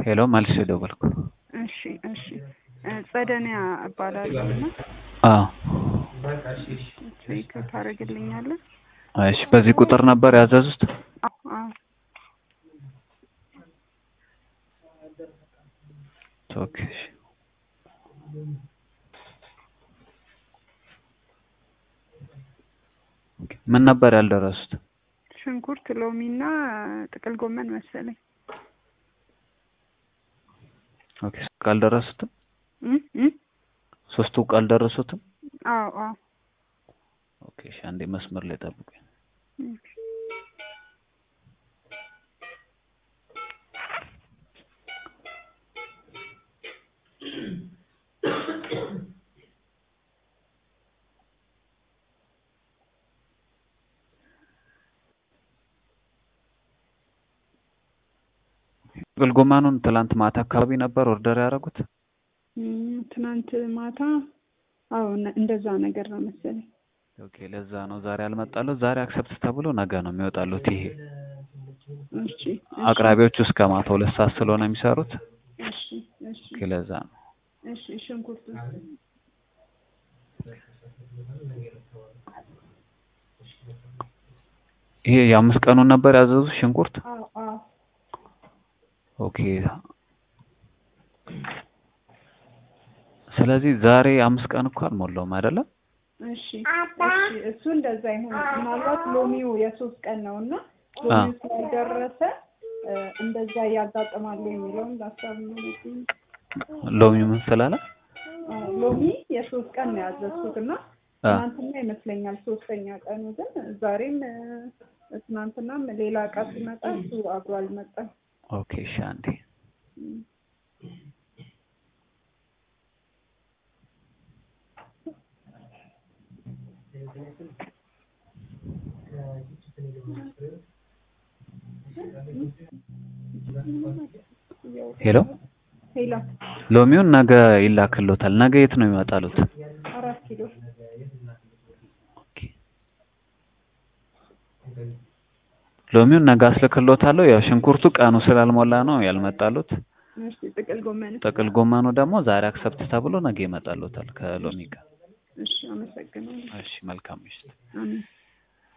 ሄሎ መልስ ደወልኩ። እሺ እሺ ጸደኒያ እባላለሁ እና አዎ ቼክ ታደርግልኛለህ? እሺ በዚህ ቁጥር ነበር ያዘዙት? አዎ አዎ ኦኬ እሺ ምን ነበር ያልደረሱት? ሽንኩርት፣ ሎሚ እና ጥቅል ጎመን መሰለኝ። ኦኬ ካልደረሱትም እም እም ሶስቱ ካልደረሱትም አዎ አዎ ኦኬ እሺ አንዴ መስመር ላይ ጠብቁኝ። እም ጥቅል ጎመኑን ትላንት ማታ አካባቢ ነበር ኦርደር ያደረጉት? እም ትናንት ማታ አዎ ነ- እንደዛ ነገር ነው መሰለኝ። ኦኬ ለዛ ነው ዛሬ አልመጣሉት። ዛሬ አክሰፕት ተብሎ ነገ ነው የሚወጣሉት። ይሄ እሺ እሺ አቅራቢዎቹ እስከ ማታ ሁለት ሰዓት ስለሆነ የሚሰሩት እሺ እሺ ኦኬ ለዛ ነው። እሺ ሽንኩርት ይሄ የአምስት ቀኑን ነበር ያዘዙት ሽንኩርት? አዎ አዎ ኦኬ ስለዚህ ዛሬ አምስት ቀን እኮ አልሞላውም አይደለም? እሺ እሺ እሱ እንደዛ ይሁን። ምናልባት ሎሚው የሶስት ቀን ነው እና ሎሚው ስላልደረሰ እ፣ እንደዛ ያጋጥማሉ የሚለውን ሀሳብ ነው ያለኝ። ሎሚ ምን ስላለ? አ፣ ሎሚ የሶስት ቀን ነው ያዘዝኩት እና አ ትናንትና ይመስለኛል ሶስተኛ ቀኑ ግን ዛሬም እ፣ ትናንትናም ሌላ እቃ ሲመጣ እሱ አብሮ አልመጣም። ኦኬ እሺ አንዴ እም። ሄሎ ሄሎ ሎሚውን ነገ ይላክሎታል። ነገ የት ነው ይመጣሉት? አራት ኪሎ ኦኬ ሎሚውን ነገ አስልክሎታለሁ። ያው ሽንኩርቱ ቀኑ ስላልሞላ ነው ያልመጣሉት። እሺ ጥቅል ጎመን ጥቅል ጎመኑ ደግሞ ዛሬ አክሰፕት ተብሎ ነገ ይመጣሉታል ከሎሚ ጋር። እሺ አመሰግናለሁ እሺ መልካም ምሽት። አሜን